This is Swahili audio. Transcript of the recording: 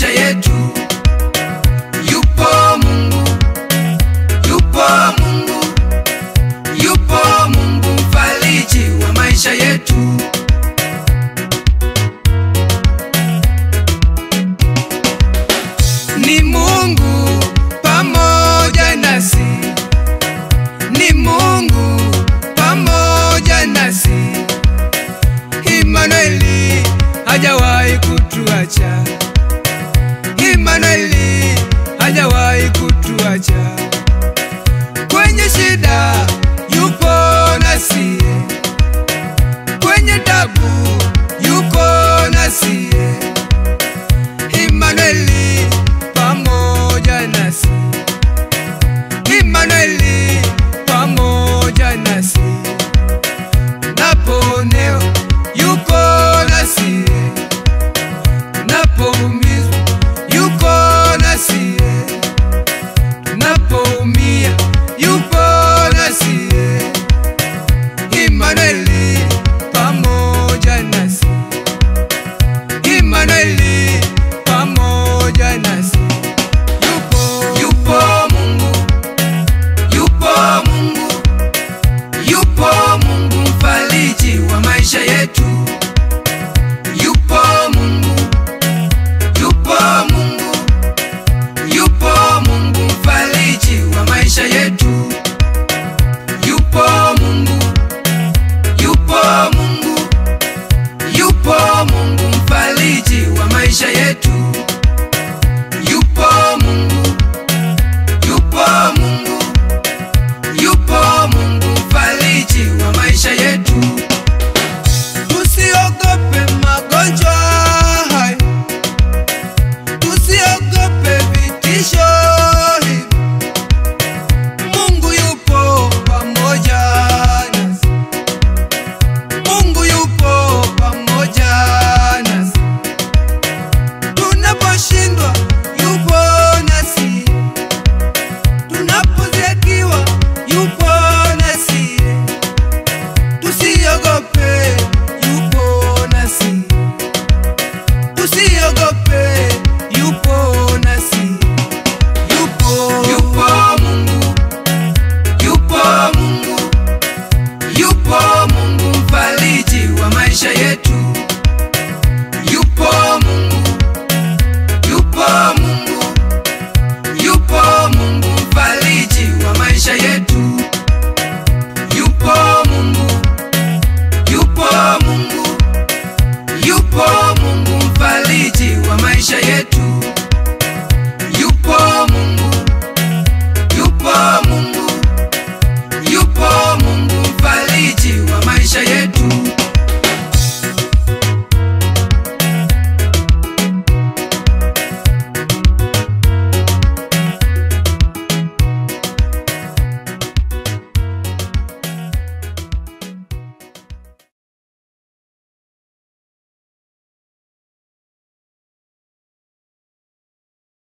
maisha yetu. Yupo Mungu, yupo Mungu, yupo Mungu mfariji wa maisha yetu. Ni Mungu pamoja nasi, ni Mungu pamoja nasi. Imanueli hajawahi kutuacha, Imanueli hajawahi kutuacha. Kwenye shida yupo nasi, kwenye tabu yuko nasi. Imanueli pamoja nasi, Imanueli pamoja nasi. Napooneo yuko nasi, napoumizwa yuko nasi, napoumia yupo nasi. Imanueli pamoja nasi, Imanueli pamoja nasi. Yupo, yupo Mungu, yupo Mungu, yupo Mungu mfariji wa maisha yetu. Yupo Mungu, yupo Mungu, yupo Mungu mfariji wa maisha yetu. Yupo Mungu, yupo Mungu, yupo Mungu mfariji wa maisha yetu. Yupo Mungu, yupo Mungu, yupo Mungu mfariji wa maisha yetu. Tusiogope magonjwa haya, tusiogope vitisho hivi. Mungu yupo pamoja nasi, Mungu yupo pamoja nasi. Tunaposhindwa yupo nasi, tunapozekiwa yupo nasi. Tusiogope, yupo nasi, tusiogope.